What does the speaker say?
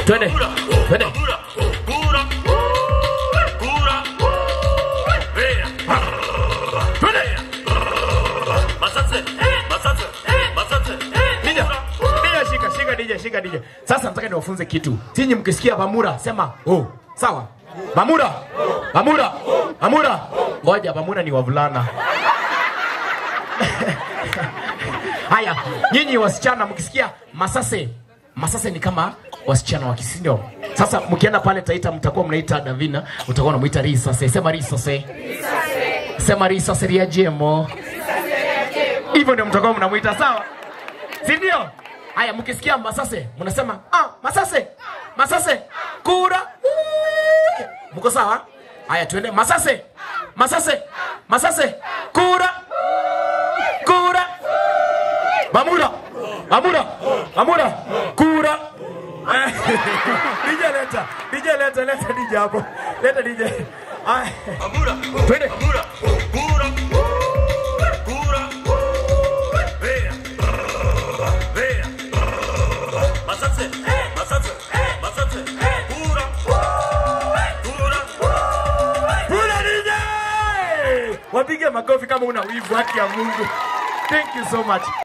Twende. Twende. Twende. DJ, DJ, shika, shika DJ, shika DJ. Sasa nataka niwafunze kitu. Tinyi mkisikia Bamura sema oh. Sawa. Bamura. Bamura. Bamura. Ngoja Bamura ni wavulana. Haya, nyinyi wasichana mkisikia Masase. Masase ni kama wasichana wa Kisindo. Sasa mkienda pale Taita mtakuwa mnaita Davina, utakuwa unamuita Risase. Sema Risase. Sema Risase ria jemo. Hivyo ndio mtakuwa mnamuita sawa? Si ndio? Haya, mkisikia Masase mnasema ah, Masase, Masase, kura. Mko sawa? Haya, tuende Masase, Masase, Masase, kura, kura. Bamura, Bamura, Bamura, kura. DJ leta, DJ leta, leta DJ hapo, leta DJ. Haya, twende. Kura DJ! Wapige makofi kama una wivu, haki ya Mungu. Thank you so much.